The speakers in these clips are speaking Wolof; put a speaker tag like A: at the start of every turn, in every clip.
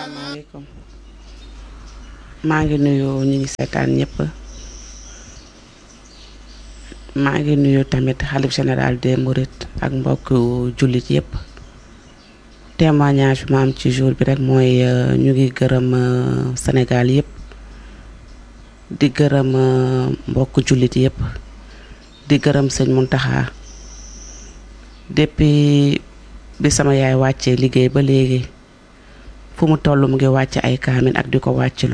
A: asalaamaaleykum maa ngi nuyu ñi ngi seetaan ñëpp maa ngi nuyu tamit xalif général des Mourides ak mbokk jullit yëpp témoignage bi ma am ci jour bi rek mooy euh, ñu ngi gërëm euh, Sénégal yëpp di gërëm euh, mbokk jullit yëpp di gërëm sëñ Muntaxa depuis bi sama yaay wàccee liggéey ba léegi fu mu toll mu ngi wàcc ay kaamin ak di ko wàccilu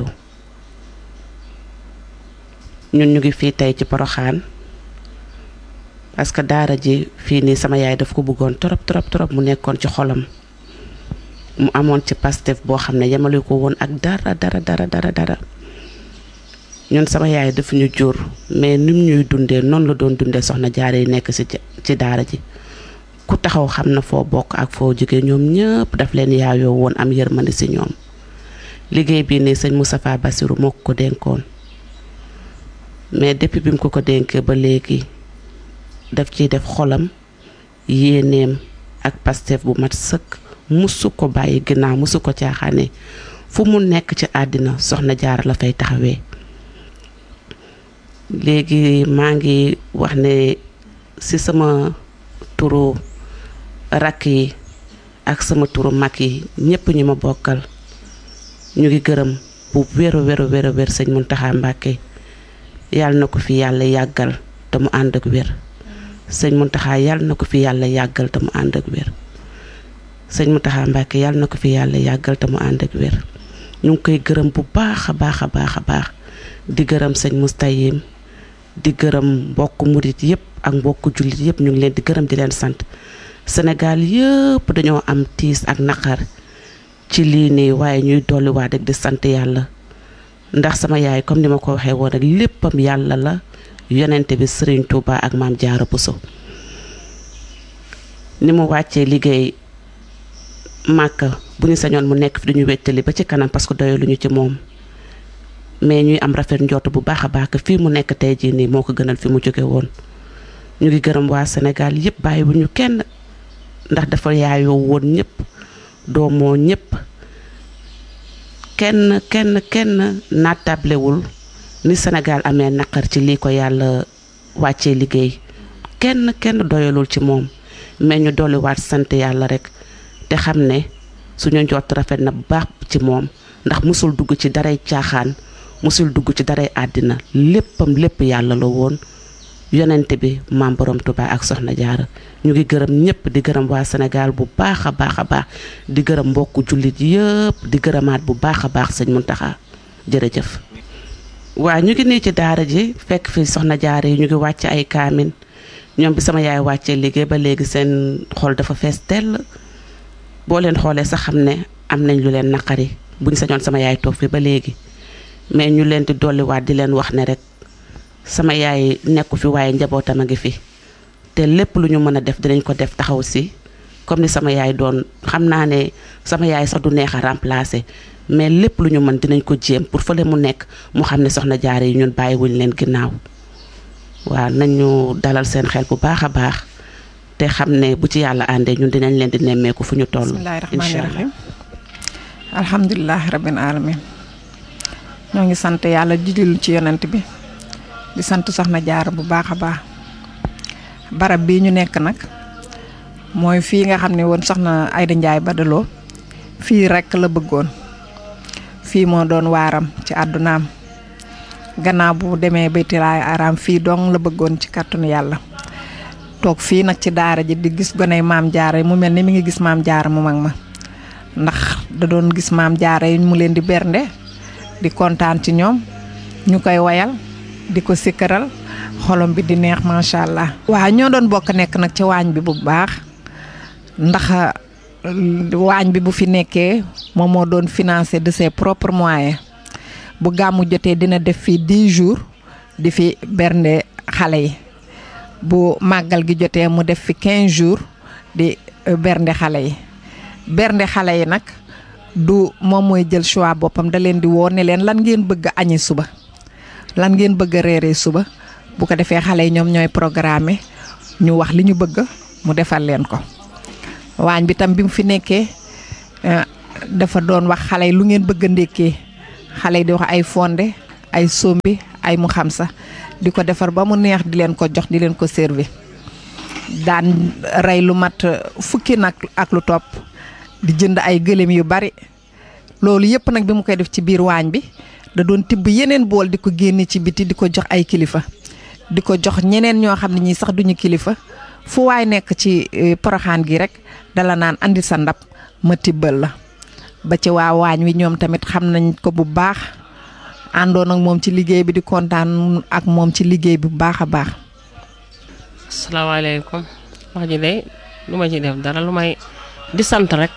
A: ñun ñu ngi fii tey ci Poroxaan parce que daara ji fii nii sama yaay daf ko bëggoon trop trop trop mu nekkoon ci xolam mu amoon ci pastef boo xam ne yemale ko woon ak dara dara dara dara dara ñun sama yaay dafa ñu jur mais nim ñuy dundee noonu la doon dundee soxna jaare yi nekk ci ci daara ji ku taxaw xam na foo bokk ak foo jóge ñoom ñëpp daf leen yaayoo woon am yërmande ci ñoom liggéey bii nii sëñ Moustapha Bassirou moo ko ko dénkoon mais depuis bi mu ko ko dénkee ba léegi daf ciy def xolam yéeneem ak pastef bu mat sëkk musu ko bàyyi ginnaaw musu ko caaxaane fu mu nekk ci àddina soxna jaara la fay taxawee léegi maa ngi wax ne ci sama turu rakk yi ak sama turu mag yi ñépp ñi ma bokkal ñu ngi gërëm bu wéru wéru wéru wér sëñ Muntaxa Mbàkke yàlla na ko fi yàlla yàggal te mu ànd ak wér sëñ Muntaxa yàlla na ko fi yàlla yàggal te mu ànd ak wér sëñ Muntaxa Mbàkke yàlla na ko fi yàlla yàggal te mu ànd ak wér ñu ngi koy gërëm bu baax a baax a baax a baax di gërëm sëñ Mustayim di gërëm mbokk murit yépp ak mbokk jullit yépp ñu ngi leen di gërëm di leen sant Sénégal yëpp dañoo am tiis ak naqar ci lii nii waaye ñuy dolliwaat rek di sant yàlla ndax sama yaay comme ni ma ko waxee woon rek léppam yàlla la yonente bi Serigne Touba ak maam Jaara Buso ni mu wàccee liggéey màkka bu ñu sañoon mu nekk fi duñu wettali ba ci kanam parce que doyaluñu ci moom mais ñuy am rafet njort bu baax a baax que fii mu nekk tey jii nii moo ko gënal fi mu jóge woon ñu ngi gërëm waa Sénégal yëpp bàyyi bu ñu kenn ndax dafa yaayoo woon ñëpp doomoo ñëpp kenn kenn kenn naatablewul ni Sénégal amee naqar ci lii ko yàlla wàccee liggéey kenn kenn doyalul ci moom mais ñu dolliwaat sant yàlla rek te xam ne suñu njott rafet na bu baax ci moom ndax musul dugg ci daray caaxaan musul dugg ci daray àddina léppam lépp yàlla la woon yonent bi maam borom Tuubaa ak soxna jaara ñu ngi gërëm ñëpp di gërëm waa Sénégal bu baax a baax a baax di gërëm mbokku jullit yëpp di gërëmaat bu baax a baax sëñ Muntaxa jërëjëf waa ñu ngi nii ci daara ji fekk fi soxna jaara yi ñu ngi wàcc ay kaamin ñoom bi sama yaay wàccee liggéey ba léegi seen xol dafa fees tell boo leen xoolee sax xam ne am nañ lu leen naqari buñ sañoon sama yaay toog fi ba léegi mais ñu leen di dolliwaat di leen wax ne rek sama yaay nekku fi waaye njabootam a ngi fi te lépp lu ñu mën a def dinañ ko def taxaw si comme ni sama yaay doon xam naa ne sama yaay sax du neex a remplacer mais lépp lu ñu mën dinañ ko jéem pour fële mu nekk mu xam ne soxna jaare yi ñun bàyyiwuñ leen ginnaaw waaw nañu dalal seen xel bu baax a baax te xam ne bu ci yàlla àndee ñun dinañ leen di nemmeeku fu ñu toll.
B: bismillahi rahmaani rahim alhamdulilah rabbil alamin ñoo ngi sant yàlla di julli ci yonent bi di sant soxna jaar bu baax a baax barab bii ñu nekk nag mooy fii nga xam ne woon soxna Ayda Njaay Badaloo fii rekk la bëggoon fii moo doon waaram ci àddunaam gannaaw bu demee baytilaay araam fii dong la bëggoon ci kàttanu yàlla toog fii nag ci daara ji di gis goney maam jaara yi mu mel ni mi ngi gis maam jaara mu mag ma ndax da doon gis maam jaara yi mu leen di bernde di kontaan ci ñoom ñu koy wayal di ko sikkaral xolom bi di neex macha allah. waaw ñoo doon bokk nekk nag ci waañ bi bu baax ndax waañ bi bu fi nekkee moom moo doon financé de ses propres moyens bu gàmmu jotee dina def fii 10 jours di fi bernde xale yi. bu màggal gi jotee mu def fi 15 jours di bernde xale yi bernde xale yi nag du moom mooy jël choix boppam da leen di woo ne leen lan ngeen bëgg a añi suba lan ngeen bëgg a reeree suba bu ko defee xale yi ñoom ñooy programme ñu wax li ñu bëgg mu defal leen ko waañ bi tam bi mu fi nekkee dafa doon wax xale yi lu ngeen bëgg a ndékkee xale yi di wax ay fonde ay sombi ay mu xam sa di ko defar ba mu neex di leen ko jox di leen ko servi daan rey lu mat fukki nag ak lu topp di jënd ay gëléem yu bari loolu yëpp nag bi mu koy def ci biir waañ bi da doon tibb yeneen bool di ko génne ci biti di ko jox ay kilifa di ko jox ñeneen ñoo xam ne ñii sax duñu kilifa fu waay nekk ci poroxaan gi rek dala naan andi sa ndab ma tibbal la ba ci waa waañ wi ñoom tamit xam nañ ko bu baax àndoon ak moom ci liggéey bi di kontaan ak moom ci liggéey bi bu baax a baax.
C: asalaamaaleykum wax ji de lu ma ci def dara lu may di sant rek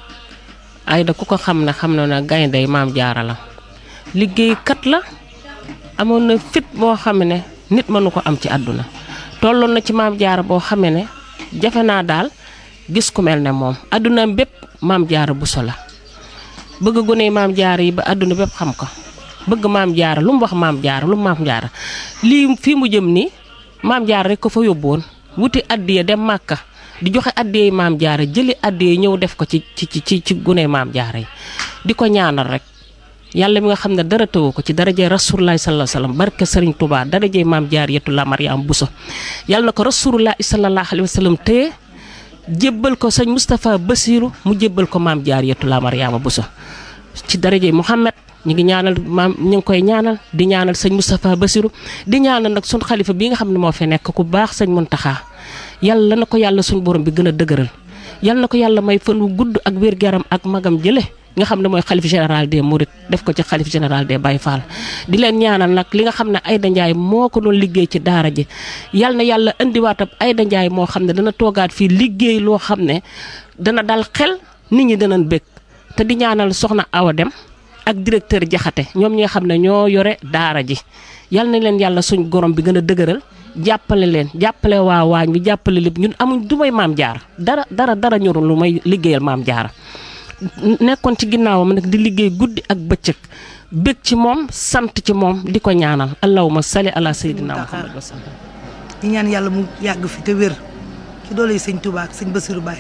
C: Aida ku ko xam ne xam na ne gaynde maam jaara la liggéeykat la amoon na fit boo xam ne nit mënu ko am ci àdduna tolloon na ci maam jaara boo xamee ne jafe naa daal gis ku mel ne moom àdduna bépp maam jaara buso la bëgg gone maam jaara yi ba àdduna bépp xam ko bëgg maam jaara lu mu wax maam jaara lu mu maam jaara lii fii mu jëm nii maam jaara rek ko fa yóbbuwoon wuti addiya dem màkka di joxe addiya maam jaara jëli addiya ñëw def ko ci ci ci ci gune maam jaara yi di ko ñaanal rek yàlla mi nga xam ne dara tëwu ko ci darajee rasulullahi sallallahu alayhi wasallam barke sëriñ Touba darajee maam jaariyatu la Mariam Bousso yàlla na ko rasulullahi sallallahu alayhi wasallam téye jébbal ko sëñ Moustapha Bassirou mu jébbal ko maam jaariyatu la Mariama Bousso ci darajee Mouhamed ñu ngi ñaanal maam ñu ngi koy ñaanal di ñaanal sëñ Moustapha Bassirou di ñaanal nag sun xalifa bi nga xam ne moo fi nekk ku baax sëñ Muntaxa yàlla na ko yàlla suñ borom bi gën a dëgëral yàlla na ko yàlla may fan wu gudd ak wér-gu-yaram ak magam jële nga xam ne mooy xalif général des Mourides def ko ci xalif général des Baye Fall di leen ñaanal nag li nga xam ne Aida Ndiaye moo ko doon liggéey ci daara ji yal na yàlla indiwaat ab Aida Ndiaye moo xam ne dana toogaat fii liggéey loo xam ne dana dal xel nit ñi danañ bëgg te di ñaanal soxna Awa Dem ak directeur Jaxate ñoom ñi nga xam ne ñoo yore daara ji yal na leen yàlla suñ gorom bi gën a dëgëral jàppale leen jàppale waa waañ bi jàppale lépp ñun amuñ du may maam jaar dara dara dara ñorul lu may liggéeyal maam jaara nekkoon ci ginnaawam nag di liggéey guddi ak bëccëg bég ci moom sant ci moom di ko ñaanal allahumma salli ala sayyidina muhammad wa sallam
D: di ñaan yàlla mu yàgg fi te wér ci doole yi sëñ Touba ak sëñ Bassirou Baye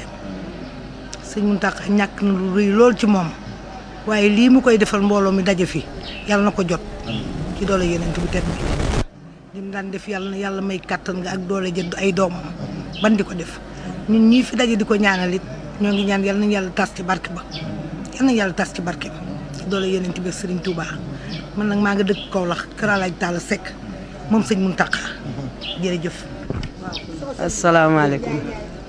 D: sëñ Mountakha ñàkk na lu rëy lool ci moom waaye lii mu koy defal mbooloo mi daje fi yàlla na ko jot ci doole yeneen bu tedd bi li mu daan def yàlla na yàlla may kàttan nga ak doole jënd ay doomam ban di ko def ñun ñii fi daje di ko ñaanal it ñoo ngi ñaan yàlla nañu yàlla tas ci barke ba yàlla nañu yàlla tas ci barke ba ci doole yeneen bi ak Serigne Touba man nag maa nga dëkk Kaolack Kër Alaaj Talla Seck moom sëñ Mountakha jërëjëf.
E: asalaamaaleykum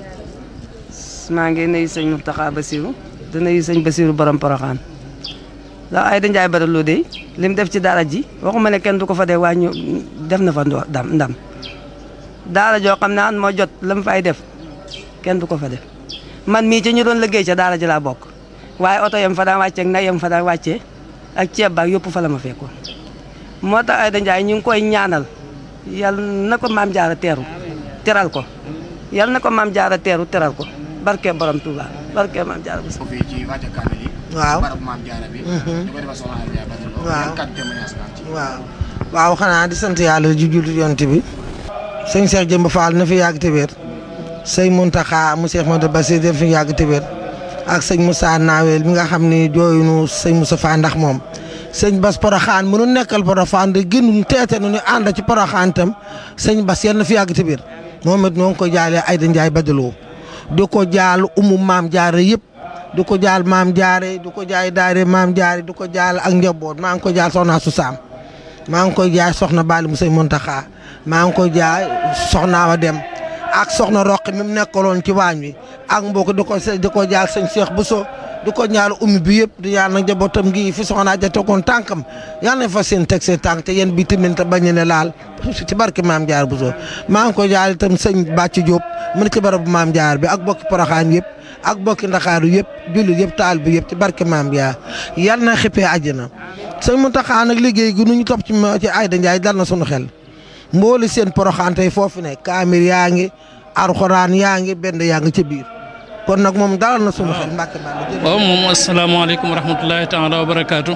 E: maa ngi nuyu sëñ Mountakha Bassirou di nuyu sëñ Bassirou borom Porokhane ndax Aida Ndiaye Bada Lo de li mu def ci daara ji waxuma ne kenn du ko fa dee waaye ñu def na fa ndam ndam daara joo xam ne an moo jot la mu fay def kenn du ko fa def man mii ci ñu doon liggéey ca daara ji laa bokk waaye oto yam fa daan wàccee ak nag yam fa daan wàccee ak ceeb baak yëpp fa la ma fekkoon moo tax Aida Ndiaye ñu ngi koy ñaanal yal na ko maam jaara teeru teral ko yal na ko maam jaara teeru teral ko barke borom Touba barke maam jaara bu
F: fii ci wàcce kaamil yi
G: waaw
F: barab maam jaara bi ñu ko defal soxna Aida Ndiaye Bada Lo
G: waaw
F: yan kàddu témoignage nga am ci
G: waaw waaw xanaa di sant yàlla ju jullit yonent bi sëñ Cheikh Jëmb Fall na fi yàgg te wér sëñ Mountakha mu Cheikh Modou Bassir def fi yàgg te wér ak sëñ Moussa Nawel mi nga xam ni jooyunu sëñ Moussa Fa ndax moom sëñ Bas Porokhane mënu nekkal Porokhane de gënu teete nu ñu ànd ci Porokhane tam sëñ Bas yal na fi yàgg te wér moom it noo ngi ko jaalee Aida Ndiaye Bada Lo di ko jaal umu maam jaare yëpp di ko jaal maam jaare di ko jaay daare maam jaare di ko jaal ak njaboot maa ngi ko jaal soxna su saam maa ngi koy jaay soxna Bali mu sëñ Mountakha maa ngi koy jaay soxna wa dem ak soxna Roqi mi mu nekkaloon ci waañ wi ak mbokk di ko di ko jaal sëñ Cheikh Bousso di ko ñaal ummi bi yëpp di ñaan nag njabootam gi fi soxna ja tegoon tànkam yal nañ fa seen teg seen tànk te yéen bi tamit te bañ ne laal ci barke maam jaar Bousso maa ngi koy jaal itam sëñ Bàcc Diop mu ne ci barabu maam jaar bi ak bokki Porokhane yëpp ak bokki Ndakaaru yëpp jullit yëpp taal bi yëpp ci barke maam jaar yal na xippee àjjana sëñ Mountakha nag liggéey gi nu ñu topp ci ci Aida Ndiaye dal na sunu xel mbooli seen Porokhane tey foofu ne kaamir yaa ngi alxuraan yaa ngi benn yaa ngi ca biir kon nag moom dalal na sunu xel mbàkke bàll
H: waaw moom asalaamaaleykum wa rahmatulahi taala wa barakaatu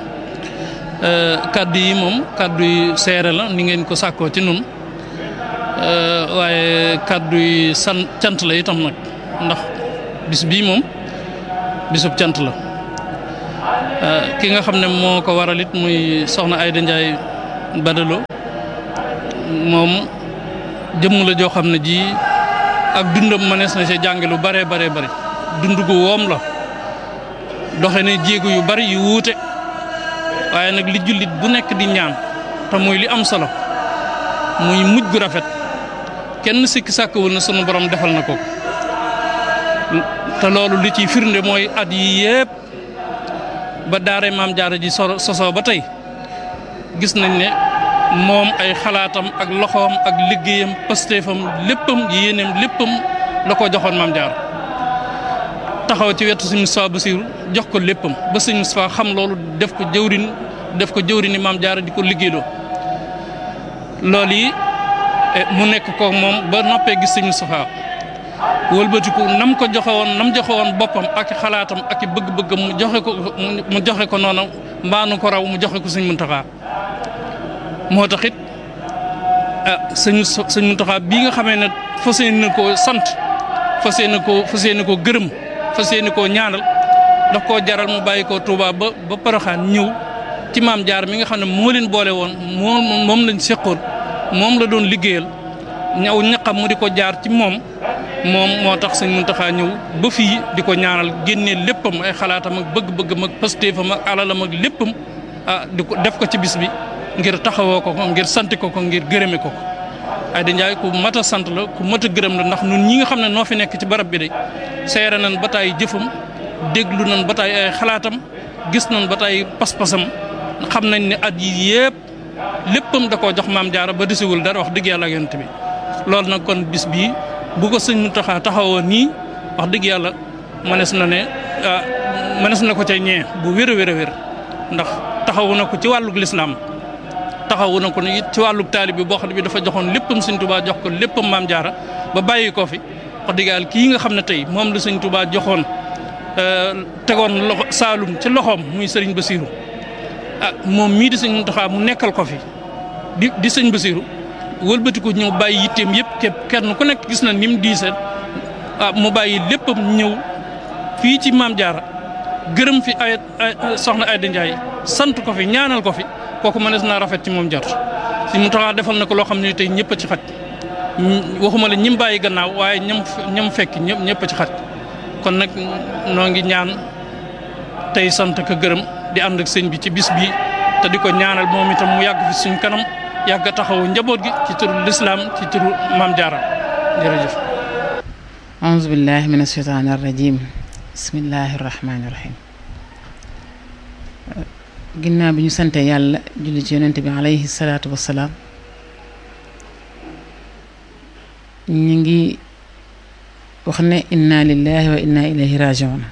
H: kaddu yi moom kaddu yi seere la ni ngeen ko sàkkoo ci nun waaye kaddu yi san cant la itam nag ndax bis bii moom bisub cant la ki nga xam ne moo ko waral it muy soxna Ayda Ndiaye Badalo moom jëmm la joo xam ne ji ak dundam mënees na ci jànge lu bare bare bari dund gu woom la doxe ne jéego yu bari yu wuute waaye nag li jullit bu nekk di ñaan te muy li am solo muy mujj gu rafet kenn sikki sàkkawul na sunu borom defal na ko te loolu li ciy firnde mooy at yi yépp ba daare maam jaara ji so sosoo ba tey gis nañ ne moom ay xalaatam ak loxoom ak liggéeyam pastéefam léppam yéeneem léppam la ko joxoon maam jaara taxaw ci wetu sëñ Moustapha Bassirou jox ko léppam ba sëñ Moustapha xam loolu def ko jëwrin def ko jëwrini maam jaara di ko liggéeyloo loolu yi mu nekk ko moom ba noppee gis sëñ Moustapha wëlbatiku nam ko joxe woon nam joxe woon boppam ak xalaatam ak bëgg-bëggam mu joxe ko mu joxe ko noonu mbaanu ko raw mu joxe ko sëñ Muntaxa moo tax it ah sëñ sëñ Muntaxa bii nga xamee ne fas yéene koo sant fas yéene koo fas yéene koo gërëm fas yéene koo ñaanal daf koo jaral mu bàyyi koo Touba ba ba Poroxaan ñëw ci maam jaar mi nga xam ne moo leen boole woon moom moom lañ seqoon moom la doon liggéeyal ñaw ñaqam mu di ko jaar ci moom moom moo tax sëñ Muntaxa ñëw ba fii di ko ñaanal génnee léppam ay xalaatam ak bëgg-bëggam ak pastéefam ak alalam ak léppam ah di ko def ko ci bis bi ngir taxawoo ko ko ngir sant ko ko ngir gërëme ko ko Ayda Ndiaye ku mat a sant la ku mat a gërëm la ndax ñun ñi nga xam ne noo fi nekk ci barab bi de seere nañ ba taay jëfam déglu nañ ba taay ay xalaatam gis nañ ba taay pas-pasam xam nañ ne at yi yëpp léppam da koo jox maam jaara ba desiwul dara wax dëgg yàlla ak yonent bi loolu nag kon bis bii bu ko sëñ Muntaxa taxawoo nii wax dëgg yàlla mënees na ne mënees na ko ca ñee bu wér a wér a wér ndax taxawu na ko ci wàllug lislaam taxawu na ko it ci wàllug taalib bi boo xam ne bi dafa joxoon léppam sëñ Tuubaa jox ko léppam maam jaara ba bàyyi ko fi wax dëgg yàlla kii nga xam ne tey moom la sëñ Tuubaa joxoon tegoon loxo Saalum ci loxoom muy sëriñ Basiiru ah moom mii di sëñ Muntaxa mu nekkal ko fi di di sëñ Basiiru wëlbatiku ñëw bàyyi yitteem yëpp képp kenn ku nekk gis na ni mu diisee ah mu bàyyi léppam ñëw fii ci maam jaara gërëm fi ay soxna Ayda Ndiaye sant ko fi ñaanal ko fi kooku mënees naa rafet ci moom jot si mu taxaa defal na ko loo xam ne tey ñëpp a ci xaj waxuma la ñim bàyyi gannaaw waaye ñam ñam fekk ñëpp ñëpp a ci xaj kon nag noo ngi ñaan tey sant ko gërëm di ànd ak sëñ bi ci bis bi te di ko ñaanal moom itam mu yàgg fi suñ kanam yàgg a taxawu njaboot gi ci turu lislaam ci turu maam jaara jërëjëf
I: auzu billahi min asheytaani arrajim bismillahi rahmaani rahim ginnaaw bi ñu sante yàlla julli ci yonent bi alayhi salaatu wassalaam ñu ngi wax ne inna lillahi wa inna ilayhi rajiun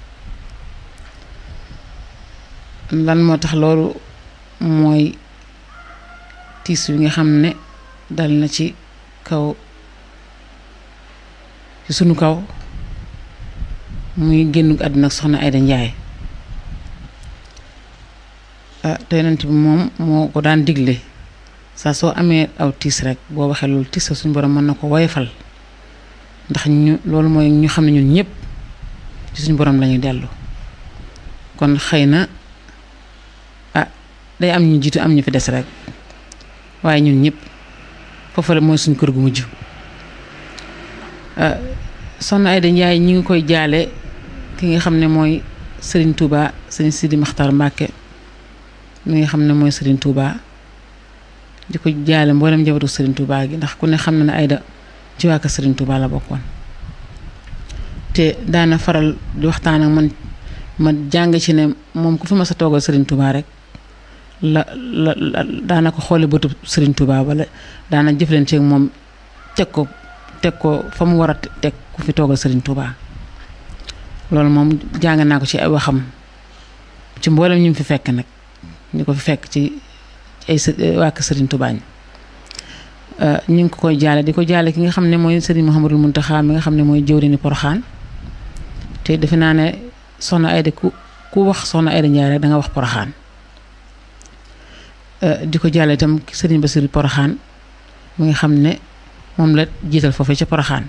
I: lan moo tax loolu mooy tiis wi nga xam ne dal na ci kaw ci sunu kaw muy génn àdduna ak soxna Ayda Ndiaye ah te yonent bi moom moo ko daan digle saa soo amee aw tiis rek boo waxee loolu tiis la suñu borom mën na ko woyofal ndax ñu loolu mooy ñu xam ne ñun ñëpp ci suñu borom lañuy dellu kon xëy na ah day am ñu jiitu am ñu fi des rek waaye ñun ñëpp foofu la mooy suñ kër gu mujj soxna Ayda Ndiaye ñi ngi koy jaale ki nga xam ne mooy Serigne Touba Serigne Sidi Makhtar Mbacke mi nga xam ne mooy Serigne Touba di ko jaale mboolem njabootu Serigne Touba gi ndax ku ne xam na ne Ayda ci waa kër Serigne Touba la bokkoon te daana faral di waxtaan ak man ma jàng ci ne moom ku fi ma sa toogal Serigne Touba rek. la la daana ko xoole bëtu Serigne Touba wala daana jëflante ak moom teg ko teg ko fa mu war a teg ku fi toogal Serigne Touba loolu moom jàng naa ko ci ay waxam ci mboolem ñu fi fekk nag ñu ko fi fekk ci ay waa kër Serigne Touba ñi ñu ngi ko koy jaale di ko jaale ki nga xam ne mooy Serigne Mouhamadul Mountakha mi nga xam ne mooy jëwriñu Poroxaan te defe naa ne soxna Ayda ku ku wax soxna Ayda Ndiaye rek da nga wax Poroxaan di ko jàlle itam sëriñ Basiru Poroxaan mi nga xam ne moom la jiital foofu ca Poroxaan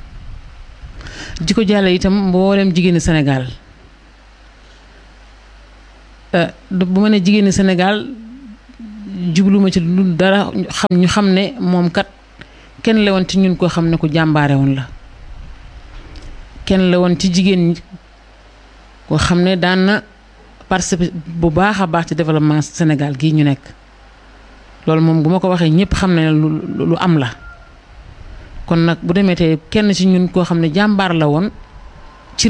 I: di ko jàlle itam mboolem jigéeni Sénégal bu ma ne jigéeni Sénégal jubluma ci lu dara xam ñu xam ne moom kat kenn la woon ci ñun koo xam ne ku jàmbaare woon la kenn la woon ci jigéen ñi koo xam ne daan na participer bu baax a baax ci développement Sénégal gii ñu nekk loolu moom bu ma ko waxee ñëpp xam ne lu lu am la kon nag bu demee tey kenn ci ñun koo xam ne jàmbaar la woon